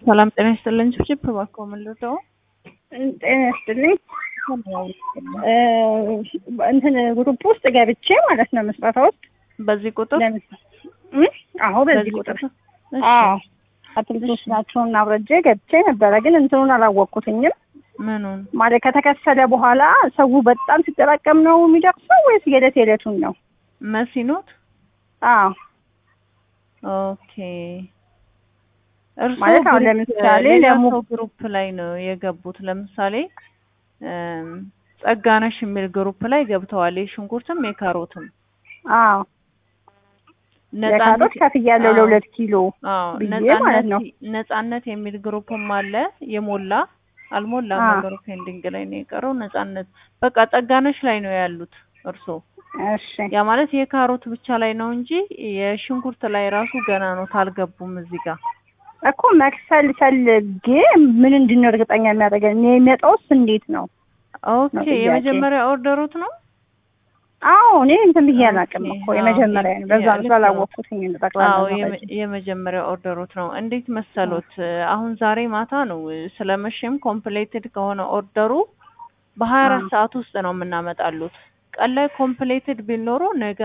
ሰላም ጤና ይስጥልኝ። ችፕ እባክዎ ምን ልርዳዎ? ጤና ይስጥልኝ። እንትን ግሩፕ ውስጥ ገብቼ ማለት ነው ምስረታ ውስጥ በዚህ ቁጥር እ አዎ በዚህ ቁጥር አዎ አትክልቶች ናቸውን አብረጄ ገብቼ ነበረ፣ ግን እንትኑን አላወቅኩትኝም። ምኑን ማለት ከተከፈለ በኋላ ሰው በጣም ሲጠራቀም ነው የሚደርሰው ወይስ የዕለት የዕለቱን ነው? መሲኖት አዎ ኦኬ። እርስዎ ማለት አሁን ግሩፕ- ለምሳሌ ሌላ ለሙ- ሰው ግሩፕ ላይ ነው የገቡት። ለምሳሌ እም፣ ጸጋነሽ የሚል ግሩፕ ላይ ገብተዋል። የሽንኩርትም የካሮትም አዎ የካሮት ከፍያለሁ አዎ። ለሁለት ኪሎ አዎ ብዬ ነጻነት ማለት ነው። ነጻነት የሚል ግሩፕም አለ። የሞላ አልሞላም አዎ። ነገሩ ፔንዲንግ ላይ ነው የቀረው። ነጻነት በቃ ጸጋነሽ ላይ ነው ያሉት እርስዎ። እሺ ያ ማለት የካሮት ብቻ ላይ ነው እንጂ የሽንኩርት ላይ ራሱ ገና ነው ታልገቡም እዚህ ጋር። እኮ መክፈል ፈልጌ ምን እንድን እርግጠኛ የሚያደርገን እኔ የሚመጣውስ እንዴት ነው? ኦኬ ጥያቄ። የመጀመሪያ ኦርደሩት ነው። አዎ እኔ እንትን ብዬ አላውቅም ኦኬ፣ እኮ አዎ፣ የመጀመሪያ ነው። በዛ ያ- ልክ ነው። ስላላወቅኩትኝ ነው ጠቅላላ አዎ መረጃ። የመ- የመጀመሪያ ኦርደሩት ነው። እንዴት መሰሎት? አሁን ዛሬ ማታ ነው ስለመሸም ኮምፕሌትድ ከሆነ ኦርደሩ በሀያ አራት አዎ። ሰዓት ውስጥ ነው የምናመጣሉት። ቀን ላይ ኮምፕሌትድ ቢል ኖሮ ነገ